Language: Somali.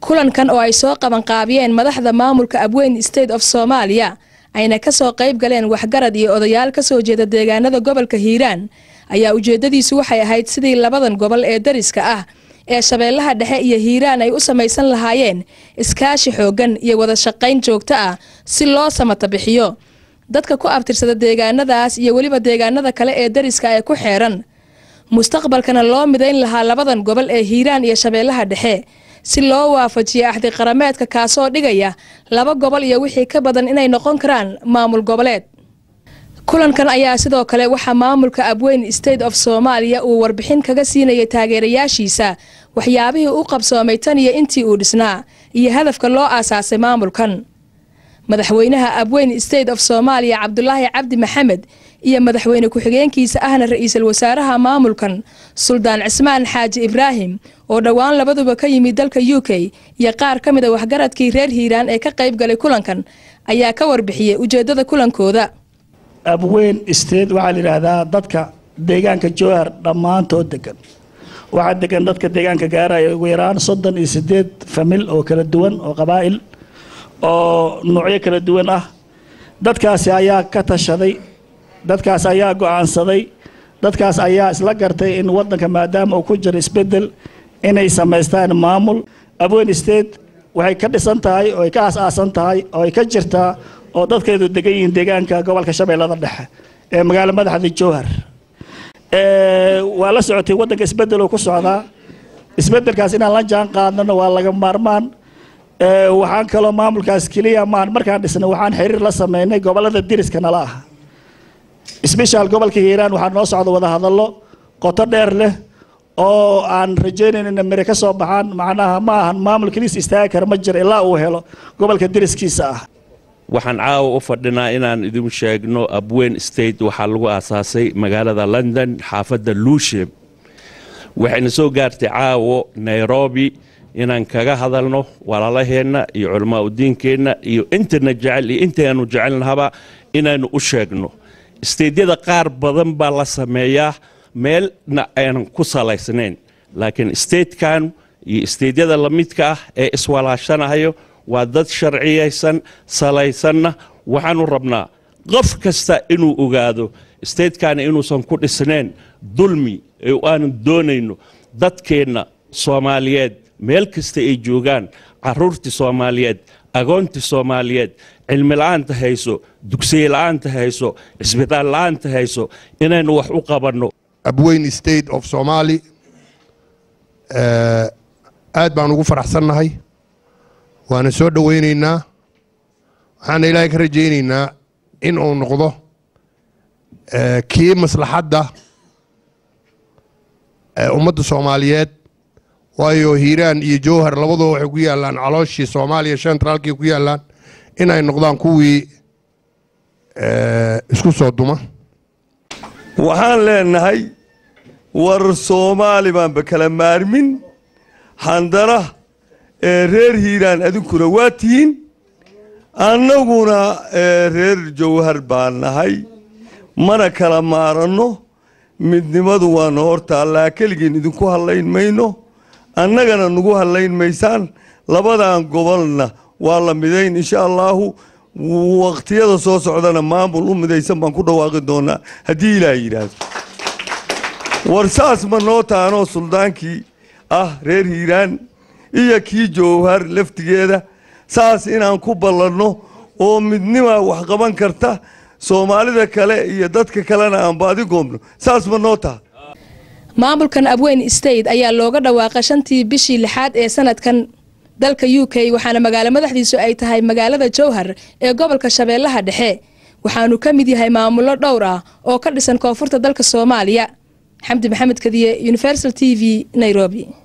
kulankan oo ay soo qabanqaabiyeen madaxda maamulka abweyn state of soomaaliya ayna kasoo qayb galeen waxgarad iyo odayaal kasoo jeeda deegaanada gobolka hiiraan ayaa ujeedadiisu waxay ahayd sidii labadan gobol ee dariska ah ee shabeellaha dhexe iyo hiiraan ay u samaysan lahaayeen iskaashi xooggan iyo wada shaqayn joogto ah si loo samata bixiyo dadka ku abtirsada deegaanadaas iyo weliba deegaanada kale ee dariska ee ku xeeran mustaqbalkana loo midayn lahaa labadan gobol ee hiiraan iyo shabeellaha dhexe si loo waafajiyo axdi qarameedka kaasoo dhigaya laba gobol iyo wixii ka badan inay noqon karaan maamul goboleed kulankan ayaa sidoo kale waxaa maamulka abweyn state of soomaaliya uu warbixin kaga siinayay taageerayaashiisa waxyaabihii u qabsoomay tan iyo intii uu dhisnaa iyo hadafka loo aasaasay maamulkan madaxweynaha abweyn state of soomaaliya cabdulaahi cabdi maxamed iyo madaxweyne ku-xigeenkiisa ahna ra-iisul wasaaraha maamulkan suldaan cismaan xaaji ibraahim oo dhowaan labaduba ka yimid dalka u k iyo qaar ka mid a waxgaradkii reer hiiraan ee ka qayb galay kulankan ayaa ka warbixiyey ujeedada kulankooda abweyn state waxaa la yidhaahdaa dadka deegaanka jowhar dhammaantood degan waxaa degan dadka deegaanka gaaraya ugu yaraan soddon iyo sideed famil oo kala duwan oo qabaa'il oo nuucyo kala duwan ah dadkaasi ayaa ka tashaday dadkaas ayaa go-aansaday dadkaas ayaa isla gartay in wadanka maadaama uu ku jiro isbedel inay samaystaan maamul abweyn state waxay ka dhisan tahay oo ay ka aas-aasan tahay oo ay ka jirtaa oo dadkeedu degan yihiin deegaanka gobolka shabeellada dhexe ee magaalo madaxda jowhar waa la socotay wadanka isbedeloo ku socdaa isbedelkaas inaan la jaan qaadnana waa laga maarmaan waxaan kaloo maamulkaas keliya maan markaan dhisnay waxaan xiriir la sameynay gobolada diriska nala ah sbeshaal gobolka hiiraan waxaa noo socda wadahadallo qoto dheer leh oo aan rajaynayn ina mire ka soo baxaan macnaha ma ahan maamul keliis istaagi kara ma jiro ilaa uu helo gobolka diriskiisa ah waxaan caawa u fadhinaa inaan idin sheegno abweyn state waxaa lagu aasaasay magaalada london xaafadda luushem waxayna soo gaartay caawo nairobi inaan kaga hadalno walaalaheenna iyo culamaa udiinkeenna iyo intana jecel iyo intaanu jecelnahaba inaanu u sheegno steydyada qaar badan baa la sameeyaa meelna aanan ku salaysnayn laakiin statekan iyo steydyada lamidka ah ee iswalaashanahayo waa dad sharciyaysan salaysanna waxaanu rabnaa qof kasta inuu ogaado statekana inuusan ku dhisnayn dulmi ee aanu doonayno dadkeenna soomaaliyeed meel kasta ay joogaan caruurtii soomaaliyeed agoontii soomaaliyeed cilmi la-aanta hayso dugsiye la-aanta hayso cisbitaal la-aanta hayso inaynu wax u qabanno abweyn state of somaali aad baan ugu faraxsannahay waana soo dhowaynaynaa waxaana ilaahay ka rajaynaynaa in uu noqdo kii maslaxadda ummadda soomaaliyeed waayo hiiraan iyo jowhar labaduba waxay ku yaallaan calooshii soomaaliya centraalkii ku yaallaan in ay noqdaan kuwii isku soo duma waxaan leenahay war soomaali baanba kala maarmin handana ee reer hiiraan adinkuna waa tihiin annaguna reer jowhar baan nahay mana kala maaranno midnimadu waana hortaallaa keligeen idinku hadlayn mayno annagana nagu hadlayn maysaan labadan gobolna waa la midayn insha allaahu waqtiyada soo socdana maamul u midaysan baan ku dhawaaqi doonaa haddii ilaah yidhaahdo war saas ma noo taanoo suldaankii ah reer hiiraan iyo kii jowhar laftigeeda saas inaan ku ballanno oo midnima wax qaban karta soomaalida kale iyo dadka kalena aan baadi goobno saas ma noo taha maamulkan abweyn state ayaa looga dhawaaqay shantii bishii lixaad ee sanadkan dalka u k waxaana magaalo madaxdiisu ay tahay magaalada jowhar ee gobolka shabeellaha dhexe waxaanu ka mid yahay maamullo dhowr ah oo ka dhisan koonfurta dalka soomaaliya xamdi maxamed kadiye universal t v nairobi